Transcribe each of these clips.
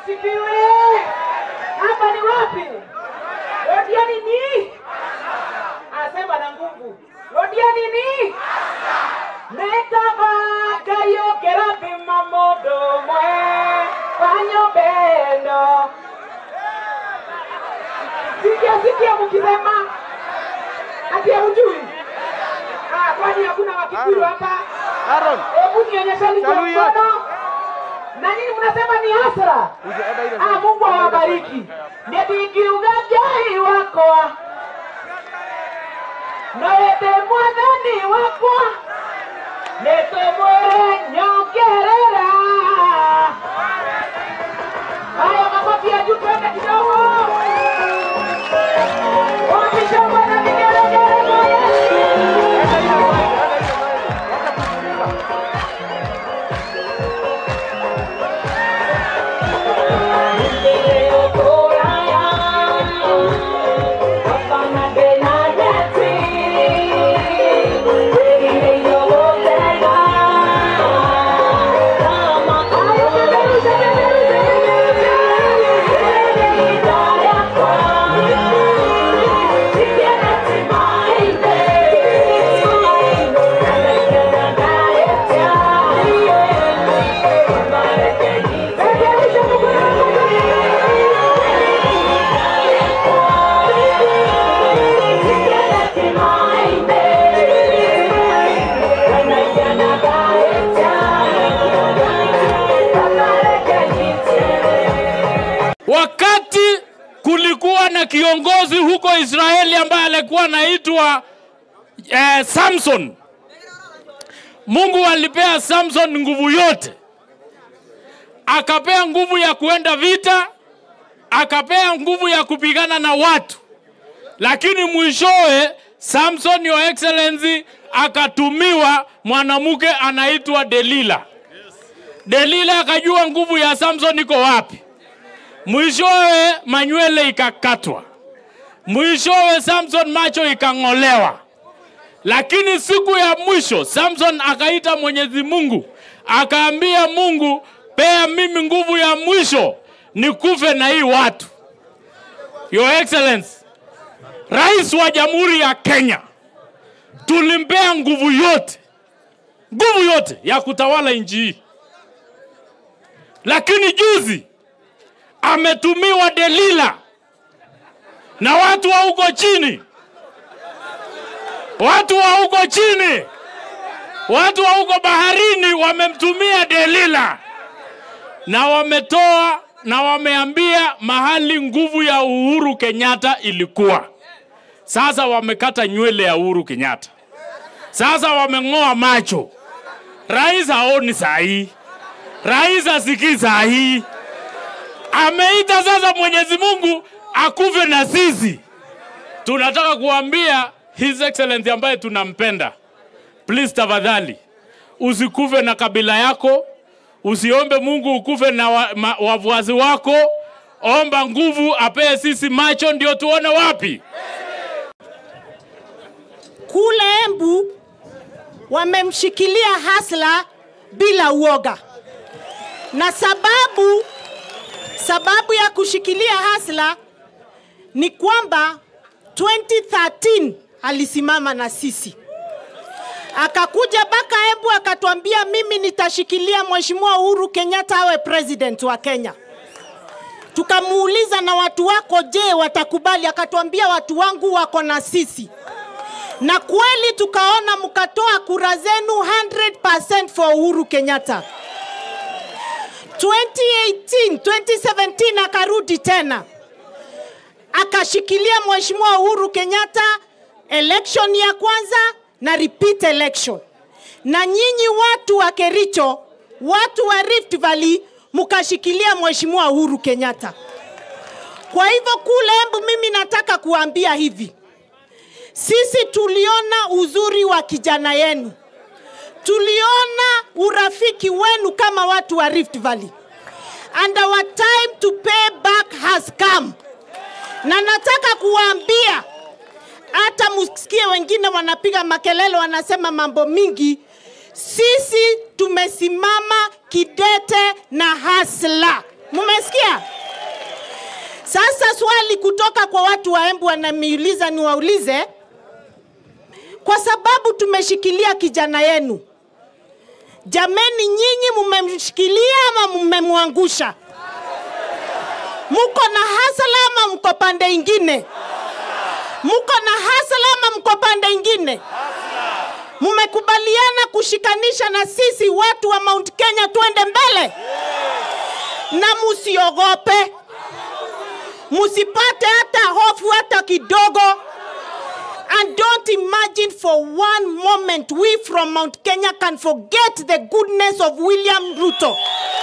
asifiwe. Hapa ni wapi? Rodiani ni asema na nguvu. Rodiani ni netavagayo kerathima mundu mwe fanyo bendo sikia sikia mkisema ati hamjui Ah, kwani hakuna wakikuyu hapa Aaron, hebu nionyesheni kwa Saluia. mkono na nyinyi mnasema ni hasra uje enda ile Ah, Mungu awabariki. Nĩndikiuga Ngai wakwa na wende mwathani wakwa nĩtũmwĩre nyongerera haya makofi ya juu twende kidogo wapisha bwana vigelegele kwa Yesu Enda ile side, enda ile side. Wacha kufunika. Wakati kulikuwa na kiongozi huko Israeli ambaye alikuwa anaitwa eh, Samson, Mungu alipea Samson nguvu yote, akapea nguvu ya kuenda vita, akapea nguvu ya kupigana na watu, lakini mwishowe Samson, your excellency, akatumiwa mwanamke anaitwa Delila. Delila akajua nguvu ya Samson iko wapi. Mwishowe manywele ikakatwa, mwishowe Samson macho ikang'olewa. Lakini siku ya mwisho Samson akaita Mwenyezi Mungu, akaambia Mungu, pea mimi nguvu ya mwisho nikufe na hii watu. Your Excellency, Rais wa Jamhuri ya Kenya tulimpea nguvu yote, nguvu yote ya kutawala nchi hii, lakini juzi ametumiwa Delila na watu wa huko chini, watu wa huko chini, watu wa huko baharini wamemtumia Delila na wametoa na wameambia mahali nguvu ya Uhuru Kenyatta ilikuwa. Sasa wamekata nywele ya Uhuru Kenyatta, sasa wameng'oa macho. Rais haoni saa hii, rais asikii saa hii ameita sasa Mwenyezi Mungu akufe na sisi. Tunataka kuambia His Excellency ambaye tunampenda, please tafadhali, usikufe na kabila yako, usiombe Mungu ukufe na wa, ma, wafuasi wako. Omba nguvu apee sisi macho, ndio tuone wapi. kule Embu wamemshikilia Hasla bila uoga, na sababu sababu ya kushikilia Hasla ni kwamba 2013 alisimama na sisi akakuja mpaka Embu akatuambia, mimi nitashikilia Mheshimiwa Uhuru Kenyatta awe president wa Kenya. Tukamuuliza, na watu wako je, watakubali? Akatuambia watu wangu wako na sisi na kweli tukaona mkatoa kura zenu 100% for Uhuru Kenyatta. 2018, 2017 akarudi tena akashikilia Mheshimiwa Uhuru Kenyatta election ya kwanza na repeat election, na nyinyi watu wa Kericho, watu wa Rift Valley mkashikilia Mheshimiwa Uhuru Kenyatta. Kwa hivyo kule Embu, mimi nataka kuambia hivi, sisi tuliona uzuri wa kijana yenu, tuliona urafiki wenu kama watu wa Rift Valley, and our time to pay back has come. Na nataka kuwaambia hata msikie wengine wanapiga makelele, wanasema mambo mingi. Sisi tumesimama kidete na hasla Mumesikia? Sasa swali kutoka kwa watu wa Embu wananiuliza niwaulize, kwa sababu tumeshikilia kijana yenu, jameni, nyinyi mumemshikilia ama mumemwangusha? Muko na hasala ama mko pande ingine? Muko na hasala ama mko pande ingine? Mumekubaliana kushikanisha na sisi watu wa Mount Kenya tuende mbele, na musiogope, musipate hata hofu hata kidogo. And don't imagine for one moment we from Mount Kenya can forget the goodness of William Ruto.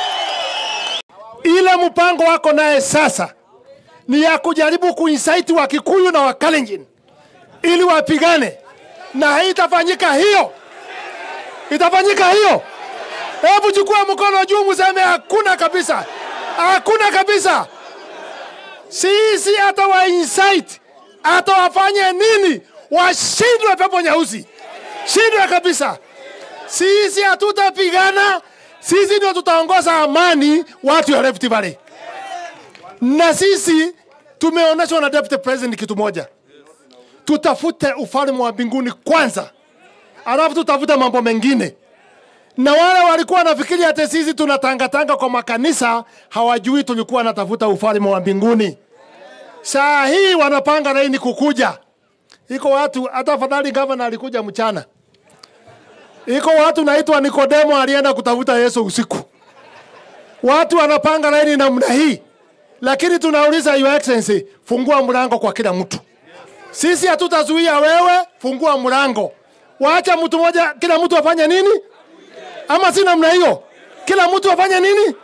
ile mpango wako naye sasa ni ya kujaribu kuinsaiti Wakikuyu na Wakalenjin ili wapigane, na haitafanyika hiyo. Itafanyika hiyo? Hebu chukua mkono juu, mseme hakuna kabisa, hakuna kabisa. Sisi hata wa insight hata wafanye nini, washindwe pepo nyeusi, shindwe kabisa. Sisi hatutapigana, sisi ndio tutaongoza amani watu ya Rift Valley. Na sisi tumeonyeshwa na deputy president kitu moja, tutafute ufalme wa mbinguni kwanza, alafu tutafute mambo mengine. Na wale walikuwa wanafikiri hata sisi tunatangatanga kwa makanisa, hawajui tulikuwa natafuta ufalme wa mbinguni. Saa hii wanapanga laini kukuja. Iko watu hata afadhali gavana alikuja mchana. Iko watu naitwa Nikodemo alienda kutafuta Yesu usiku. Watu wanapanga laini namna hii, lakini tunauliza Your Excellency, fungua mlango kwa kila mtu. Sisi hatutazuia wewe, fungua mlango. Waacha mtu mmoja, kila mtu afanye nini? Ama si namna hiyo? Kila mtu afanye nini?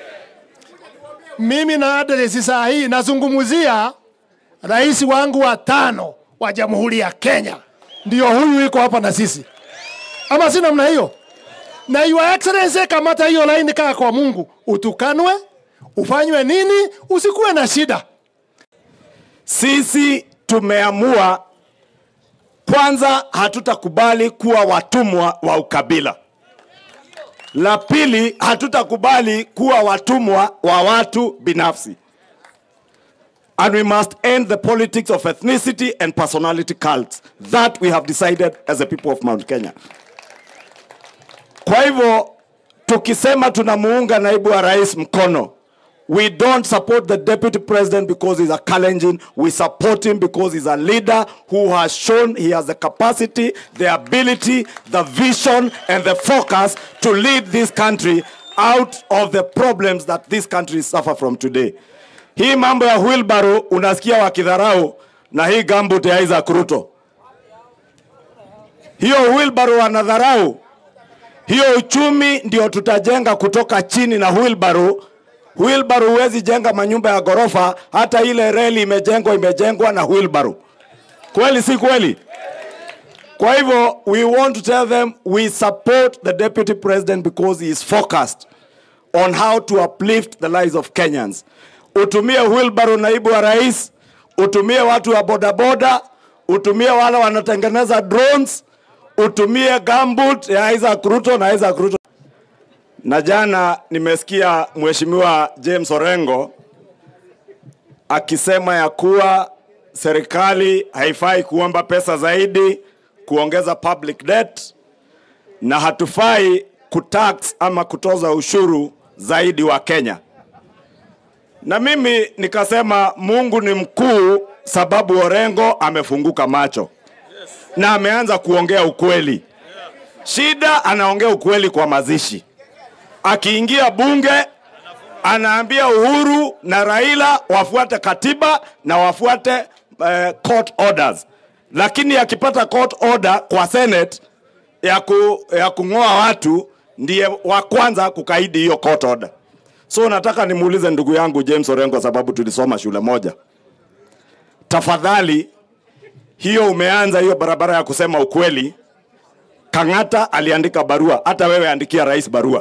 Mimi na address saa hii nazungumzia rais wangu wa tano wa Jamhuri ya Kenya, ndio huyu iko hapa na sisi, ama si namna hiyo? Na Your Excellency, kamata hiyo laini, kaa kwa Mungu, utukanwe, ufanywe nini, usikuwe na shida. Sisi tumeamua kwanza, hatutakubali kuwa watumwa wa ukabila. La pili, hatutakubali kuwa watumwa wa watu binafsi. And we must end the politics of ethnicity and personality cults. That we have decided as a people of Mount Kenya. Kwa hivyo tukisema tunamuunga naibu wa rais mkono, we don't support the deputy president because he's a Kalenjin. We support him because he's a leader who has shown he has the capacity, the ability, the vision, and the focus to lead this country out of the problems that this country suffer from today. Hii mambo ya wheelbarrow unasikia wakidharau na hii gambut ya Isaac Ruto. Hiyo wheelbarrow wanadharau. Hiyo uchumi ndio tutajenga kutoka chini na wheelbarrow. Wheelbarrow huwezi jenga manyumba ya ghorofa, hata ile reli imejengwa imejengwa na wheelbarrow. Kweli si kweli? Kwa hivyo we want to tell them we support the deputy president because he is focused on how to uplift the lives of Kenyans. Utumie wheelbarrow, naibu wa rais, utumie watu wa bodaboda, utumie wale wanatengeneza drones, utumie gambut ya Isaac Ruto na Isaac Ruto. Na jana nimesikia Mheshimiwa James Orengo akisema ya kuwa serikali haifai kuomba pesa zaidi kuongeza public debt na hatufai kutax ama kutoza ushuru zaidi wa Kenya. Na mimi nikasema Mungu ni mkuu, sababu Orengo amefunguka macho na ameanza kuongea ukweli. Shida anaongea ukweli kwa mazishi, akiingia bunge anaambia Uhuru na Raila wafuate katiba na wafuate uh, court orders, lakini akipata court order kwa Senate ya, ku, ya kung'oa watu ndiye wa kwanza kukaidi hiyo court order. So nataka nimuulize ndugu yangu James Orengo, sababu tulisoma shule moja, tafadhali, hiyo umeanza hiyo barabara ya kusema ukweli. Kang'ata aliandika barua, hata wewe andikia rais barua,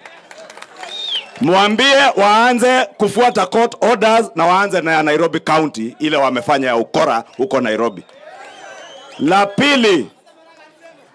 mwambie waanze kufuata court orders na waanze na ya Nairobi County ile wamefanya ya ukora huko Nairobi. La pili,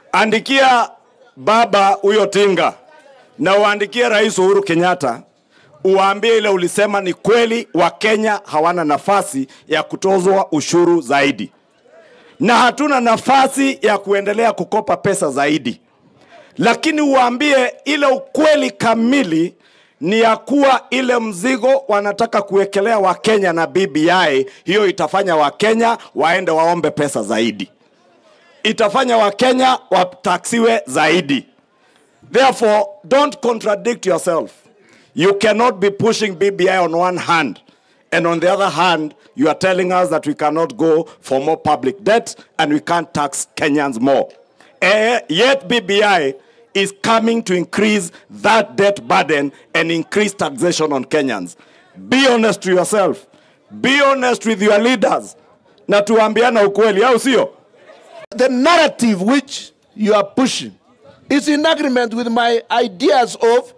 andikia baba huyo Tinga na uandikie Rais Uhuru Kenyatta uwaambie ile ulisema ni kweli, Wakenya hawana nafasi ya kutozwa ushuru zaidi, na hatuna nafasi ya kuendelea kukopa pesa zaidi, lakini uwaambie ile ukweli kamili ni ya kuwa ile mzigo wanataka kuwekelea Wakenya na BBI, hiyo itafanya Wakenya waende waombe pesa zaidi, itafanya Wakenya wataksiwe zaidi. Therefore, don't contradict yourself. You cannot be pushing BBI on one hand, and on the other hand, you are telling us that we cannot go for more public debt and we can't tax Kenyans more. Eh, yet BBI is coming to increase that debt burden and increase taxation on Kenyans. Be honest to yourself. Be honest with your leaders. Na tuambiana ukweli, au sio? the narrative which you are pushing is in agreement with my ideas of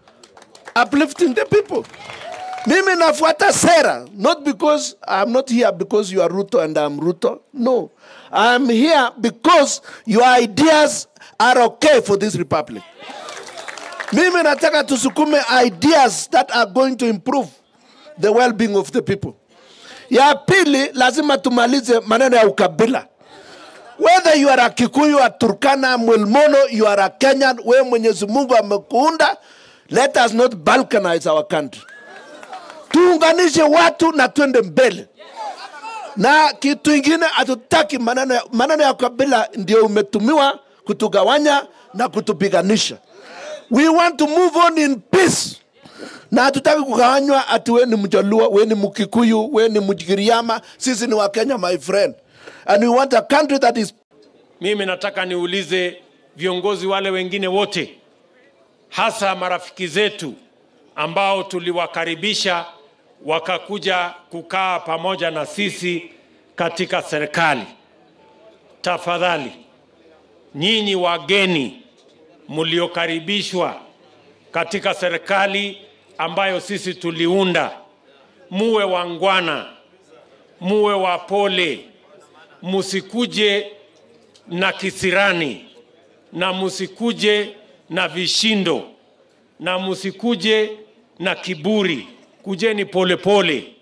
uplifting the people. Mimi nafuata sera, not because I'm not here because you are Ruto and I'm Ruto. No, I'm here because your ideas are okay for this republic. Mimi nataka tusukume ideas that are going to improve the well-being of the people. Ya pili, lazima tumalize maneno ya ukabila. Whether you are a Kikuyu, a Turkana, Mwelmono, you are a Kenyan, we Mwenyezi Mungu amekuunda, let us not balkanize our country. Tuunganishe watu na twende mbele. Na kitu ingine hatutaki maneno ya, maneno ya kabila ndio umetumiwa kutugawanya na kutupiganisha. We want to move on in peace. Na hatutaki kugawanywa ati we ni Mjaluo, we ni Mkikuyu, we ni Mgiriama, sisi ni Wakenya my friend. And we want a country that is Mimi nataka niulize viongozi wale wengine wote, hasa marafiki zetu ambao tuliwakaribisha wakakuja kukaa pamoja na sisi katika serikali. Tafadhali nyinyi wageni mliokaribishwa katika serikali ambayo sisi tuliunda, muwe wangwana, muwe wapole, musikuje na kisirani na musikuje na vishindo na musikuje na kiburi, kujeni polepole pole.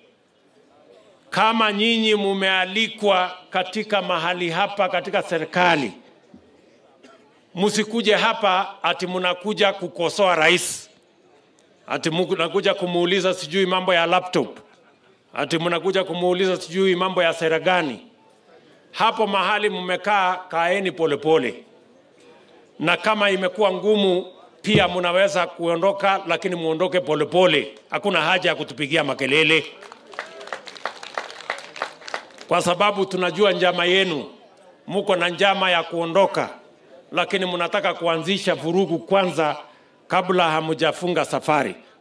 Kama nyinyi mumealikwa katika mahali hapa katika serikali, msikuje hapa ati mnakuja kukosoa rais, ati mnakuja kumuuliza sijui mambo ya laptop, ati mnakuja kumuuliza sijui mambo ya sera gani. Hapo mahali mmekaa, kaeni polepole, na kama imekuwa ngumu pia mnaweza kuondoka, lakini muondoke polepole. Hakuna haja ya kutupigia makelele, kwa sababu tunajua njama yenu. Muko na njama ya kuondoka, lakini mnataka kuanzisha vurugu kwanza kabla hamujafunga safari.